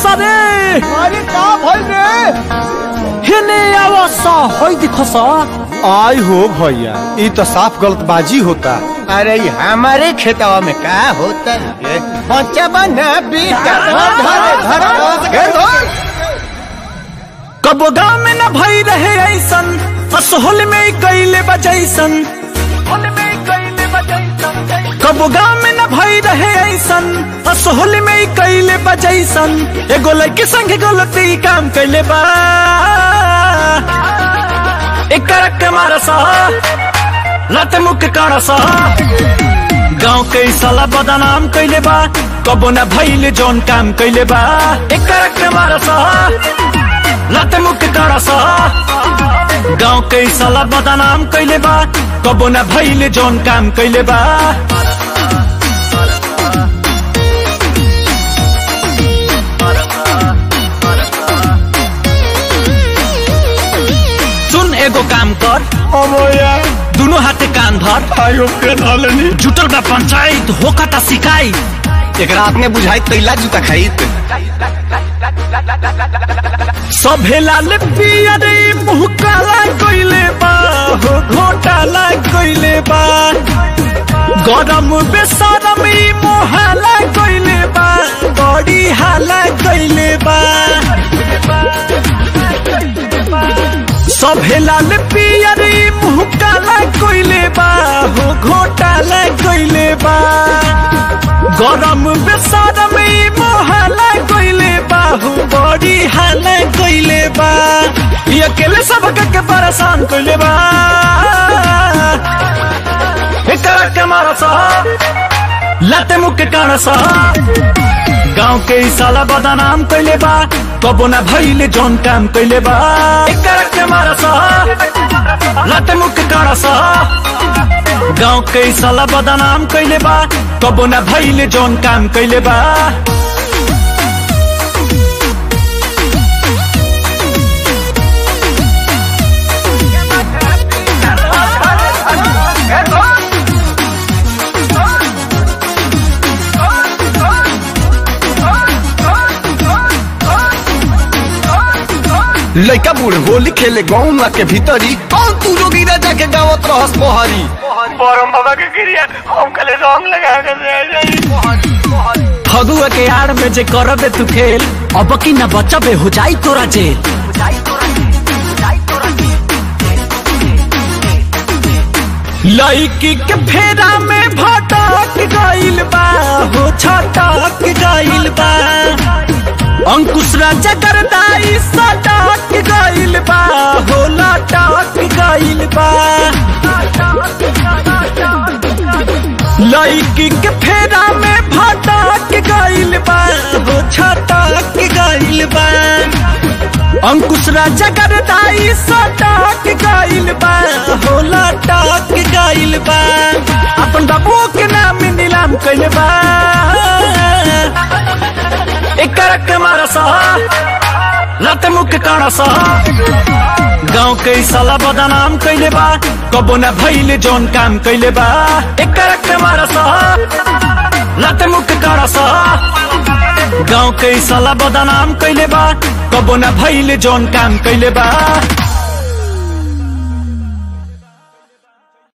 सरे अरे का भइल रे हेने आवस होई दिखस आई हो भैया ई तो साफ गलतबाजी होता अरे ये हमारे खेतवा में का होता है बच्चा बना बेटा धर धर धर धर कबो गाँव में न भई रहे ऐसन असोहल में कैले बजैसन कबो गाँव में न भई रहे ऐसन असोहल में कैले बजैसन एगो लड़के संग गलती काम कैले बा एक करक के मारस लत मुख काड़स गाँव के साला बदनाम कैले बा कबो न भइले जौन काम कैले बा एक करक के मारस लत मुख काड़स गाँव के साला बदनाम कैले बा कबो न भइले जौन काम कैले बा सुन एगो काम कर अमोया दुनो हाथे कान धर आयो के नालनी जुटल बा पंचायत होकता शिकायत एक रात में बुझाई तैला जूता खरीद सभे लाल पियरे मुँह काला कइले बा हो घोटाला कइले बा गरम बेसरम ई मोहाला कइले बा बड़ी हाला कइले बा सभे लाल पियरे मुँह काला कइले बा हो घोटाला कइले बा गरम बेसरम ई मोहाला कइले बा हो बड़ी हाला कइले बा ये अकेले सबके के परेशान कइले बा एकरा के मारस लाते मुख के कानस गाँव के ई साला बदनाम कइले बा कबो ना भइले जौन काम कइले बा एकरा के मारस लाते मुख के कानस गाँव के ई साला बदनाम कइले बा कबो ना भइले जौन काम कइले बा लड़का बूढ़ होली खेले गाँव के भीतरी कौन तू जोगी राजा के गावत रहस मोहरी परम बाबा के क्रिया हम कले रंग लगा के दे जाई फगुआ के आड़ में जे करबे तू खेल अब की न बचबे हो जाई तोरा जेल लड़की के फेरा में भटक गइल बा हो छटक गइल बा अंकुश राजा करदाई सटक गइल बा हो लटक गइल बा लड़की के फेरा में भटक गइल बा हो छटक गइल बा अंकुश राजा करदाई सटक गइल बा हो लटक गइल बा अपन बाबू के नाम नीलाम कइल बा एक करक के मारस लत मुख काड़स गाँव के ई साला बदनाम कइले बा कबो ना भइले जौन काम कइले बा एक करक के मारस लत मुख काड़स गाँव के ई साला बदनाम कइले बा कबो ना भइले जौन काम कइले बा